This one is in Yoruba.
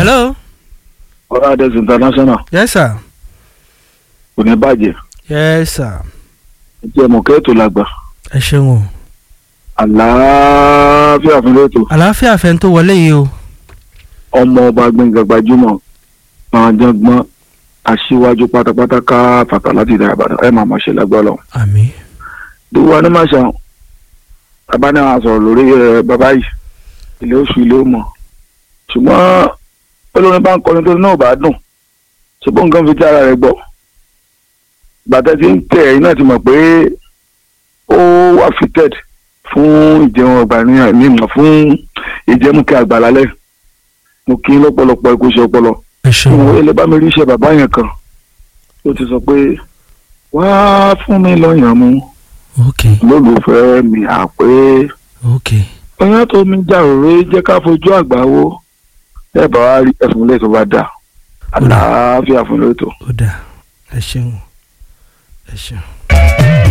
hello. ọ̀rọ̀ adẹ́sì international yes sir. kò ní bàjẹ́ yes sir. ẹjẹ́ mọ̀kẹ́ tó làgbà ẹ ṣeun o. àlàáfíà fún lẹ́tọ̀ àlàáfíà fẹ́ tó wọlé yìí o. ọmọ ọba gbẹ̀ngàn gbajúmọ̀ gbọ̀njọ̀gbọ̀n aṣíwájú pátápátá ká fàtà láti ìdá ìbàdàn ẹ̀ máa mọ̀ ṣe lágbára lọ. àmín. dúwọ́ ní màṣà bàbá náà wà sọ̀rọ̀ lórí ẹ̀ bàbá yìí ilé oṣù ilé ó mọ̀ ṣùgbọ́n olórin bá ń kọrin tó náà bá dùn ṣùgbọ́n nǹkan fi tí ara rẹ̀ gbọ́ bàtẹ́ tí ń tẹ̀ ẹ̀yin náà ti mọ̀ pé ó wà fitted fún ìjẹun ọgbà ní àmì ìmọ̀ fún ìjẹmúkẹ́ àgbà lálẹ́ mo kí lọ́pọ̀lọpọ̀ ẹ̀kú iṣẹ́ ọpọlọ ẹ ṣeun ìwọ o. ilé bá mi rí iṣẹ́ bàbá yẹn kan ó ti sọ pé wá fún mi lọ́yàn mu ok lólùfẹ́ mi àpé ok ọyàn tó mi jà òré jẹ́ ká fojú àgbà wo ẹ bá wa rí ẹfun lẹ́tọ̀ bá dà àlàáfíà fún lẹ́tọ̀. ó dáa ẹ ṣeun o. ẹ ṣeun.